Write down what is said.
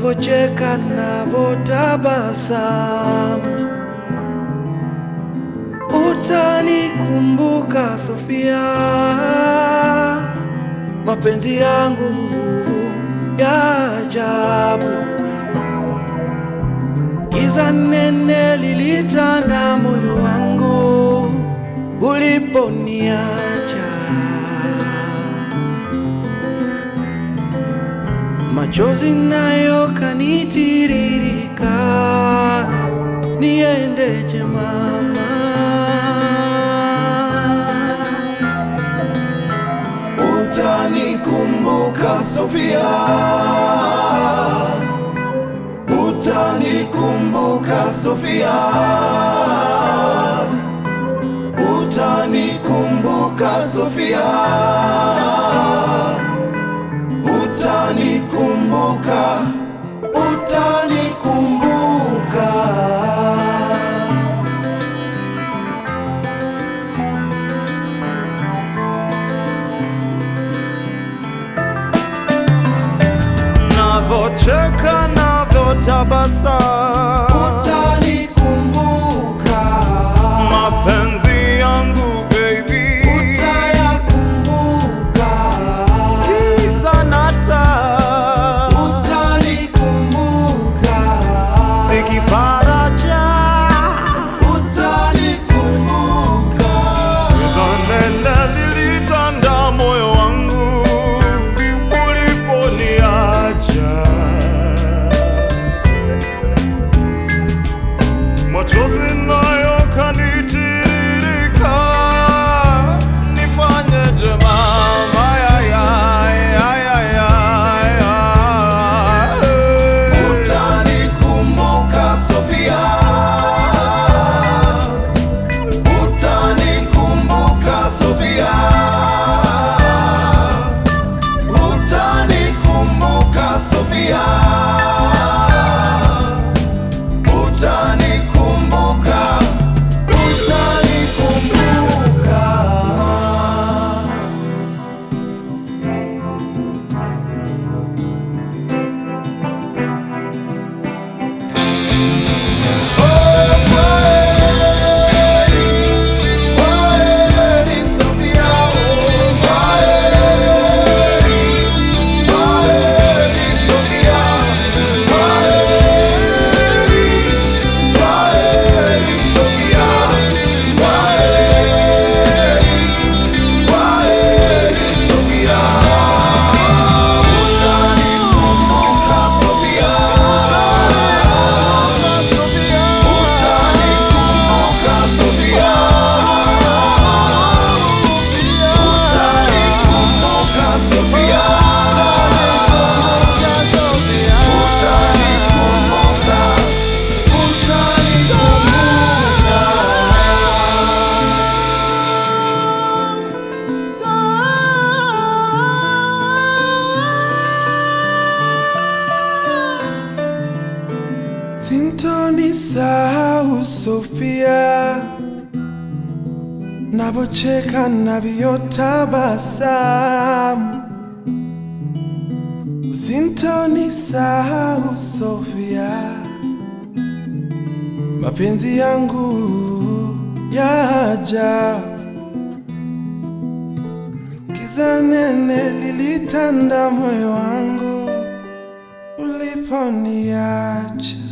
navocheka navotabasamu, utanikumbuka Sofia, mapenzi yangu ya ajabu. Giza nene lilitanda moyo wangu uliponiacha, machozi nayo kanitiririka, niendeje mama? Utanikumbuka Sofia, utanikumbuka Sofia, utanikumbuka Sofia, utanikumbuka, utanikumbuka. navocheka navyotabasamu Utanikumbuka, mapenzi yangu baby utayakumbuka, giza na taa utanikumbuka, ikifaraja utanikumbuka, giza nene lilitanda moyo wangu uliponiacha machozi nayo kanitiririka, nifanyeje mama? Ya, ya, ya, ya, ya, ya. utanikumbuka Sofia, utanikumbuka Sofia, utanikumbuka Sofia, utanikumbuka, utanikumbuka. Sintonisahau Sofia, navocheka navyotabasamu. Usintonisahau Sofia, mapenzi yangu ya ajabu. Giza nene lilitanda moyo wangu uliponiacha.